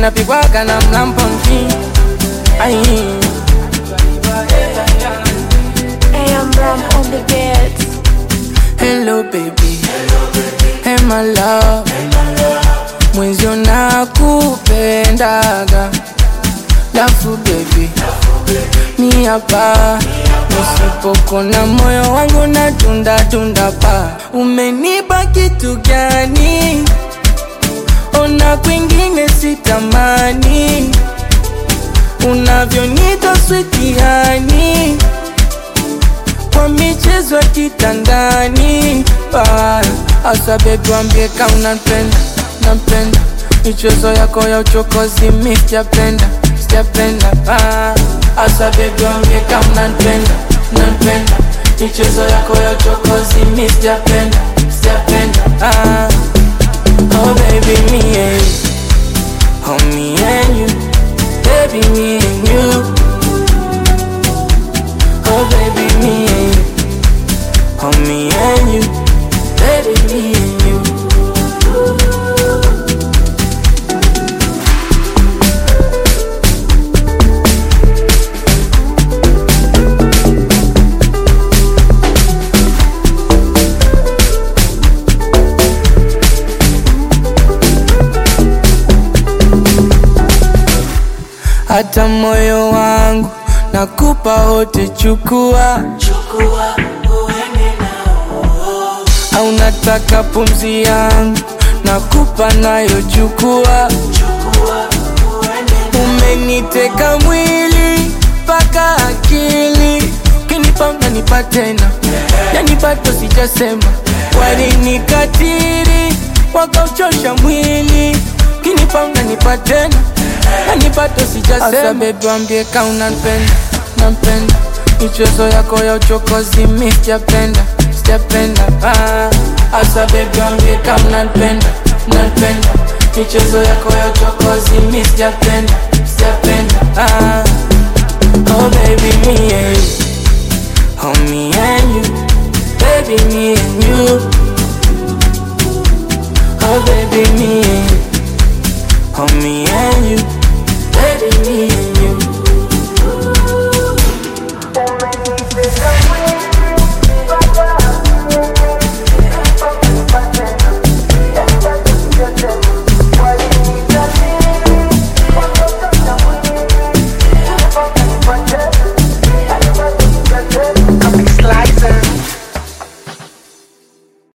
zinapigwaga na mlamponki ai AM Ram on the beats. hello baby hey my love mwenzio nakupendaga lafu baby mi hapa nisipokona moyo wangu na tunda tunda pa umenipa kitu gani ona kwingine sitamani unavyonita switiani kwa michezo ya kitandani Ah, asa bebi wambie ka unapenda napenda michezo yako ya uchokozi mi sijapenda sijapenda Ah, asa bebi wambie ka unapenda napenda michezo yako ya uchokozi mi sijapenda sijapenda Ah, oh baby me and you oh me and you baby me and you Oh baby, me and you. Oh me and you. Baby, me and you. Hata moyo wangu nakupa wote, chukua au nataka pumzi yangu nakupa nayo, chukua. Umeniteka mwili mpaka akili, ukinipa unanipa tena, yani bado sijasema. Walinikatiri wakauchosha mwili, ukinipa unanipa tena, yani bado sijasema. Asa bebi wambie ka unanipenda, nampenda michezo yako ya uchokozi mi sijapenda, sijapenda ah. Asa bebi wambie ka unanipenda, nanipenda michezo yako ya uchokozi mi sijapenda, sijapenda ah. Oh baby me and you, oh me and